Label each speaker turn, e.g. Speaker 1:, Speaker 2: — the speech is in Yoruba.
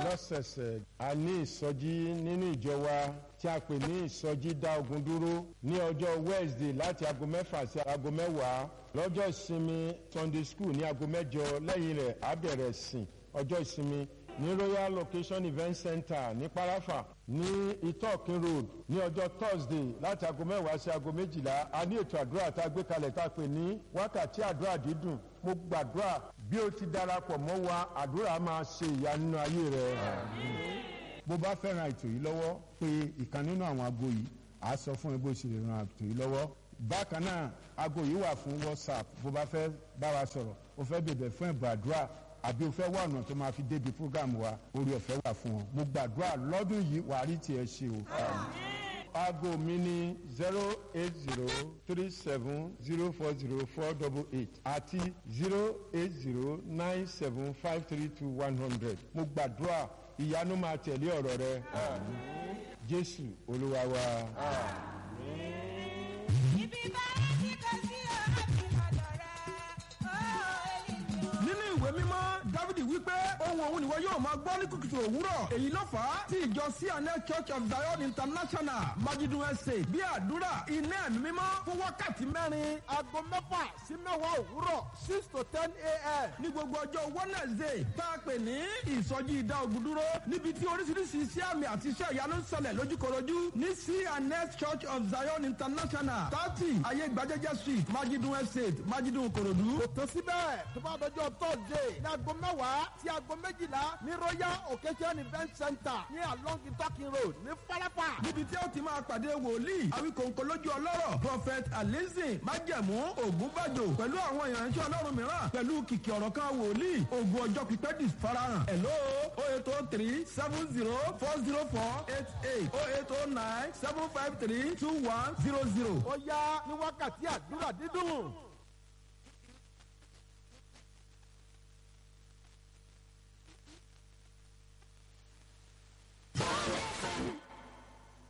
Speaker 1: lọ́sẹ̀ẹ̀sẹ̀ a ní ìsọjí nínú ìjọ wa tí a pè ní ìsọjí dá ogun dúró ní ọjọ́ wednesday láti aago mẹ́fà sí aago mẹ́wàá lọ́jọ́ ìsinmi sunday school ní aago mẹ́jọ lẹ́yìn rẹ̀ á bẹ̀rẹ̀ sìn ọjọ́ ìsinmi ní royal location event center ní parafa ní itokin road ní ọjọ́ thursday láti aago mẹ́wàá sí aago méjìlá a ní ètò àdúrà tá a gbé kalẹ̀ tá a pè ní wákàtí àdúrà dídùn mo gbàdúrà bí o ti darapọ̀ mọ́ wa àdúrà máa ṣe ìyá nínú ayé rẹ.
Speaker 2: bó bá fẹ́ràn ètò yìí lọ́wọ́ pé ìkan nínú àwọn aago yìí á sọ fún ẹ bó ṣe lè ran ètò yìí lọ́wọ́ bákan náà aago yìí wà fún whatsapp bó bá fẹ́ bá wa sọ̀rọ̀ o fẹ́ bèbè fún ẹ̀bùn àdúrà àbí o fẹ́ wá ọ̀nà tó máa fi débi program wa orí ọ̀fẹ́ wà fún ọ mo gbàdúrà lọ́dún yìí wà á rí tiẹ̀ ṣe o.
Speaker 1: aago mi ní zero eight zero three seven zero four zero four double eight àti zero eight zero nine seven five three two one hundred mo gbàdúrà ìyanu máa tẹ̀lé ọ̀rọ̀ rẹ jésù olúwa wa.
Speaker 3: Ibi báyìí tí kò sí ọ̀rọ̀ ti lọ́dọ̀ rẹ̀. Ó ènìyàn.
Speaker 4: nínú ìwé mímọ́ dávidi wípé ohun òun nìwọ yóò máa gbọ́ ní kùtùkùtù òwúrọ̀ èyí ló fà á tí ìjọ cna church of zion international majidun estate bí àdúrà iná ẹ̀mí mímọ́ fún wákàtí mẹ́rin aago mẹ́fà sí mẹ́wàá òwúrọ̀ six to ten a.m. ní gbogbo ọjọ́ wednesday tá a pè ní ìsọjí ìdá ogun dúró níbi tí oríṣiríṣi iṣẹ́ àmì àti iṣẹ́ ìyanu ń ṣẹlẹ̀ lójúkorojú ní cna church of zion international thirty ayé gbajẹ́jẹ́ street majidun estate majidun korodu. kò tó síbẹ̀ tó bá dọjọ́ thursday ní aago mẹ́wàá sí aago méjìlá ní royal occasion event center ní along itakin road ní falapa. níbi tí ó ti máa pàdé wòlíì àwíkòǹkò lójú ọlọ́rọ̀ prophet alizin májẹ̀mú ògúnbàjò pẹ̀lú àwọn ìránṣẹ́ ọlọ́run mìíràn pẹ̀lú kìkì ọ̀rọ̀ kan wòlíì ògùn ọjọ́ pípẹ́ dis farahàn. hello o eight o three seven zero four zero four eight eight o eight o nine seven five three two one zero zero. ó yá ní wákàtí àdúrà dídùn.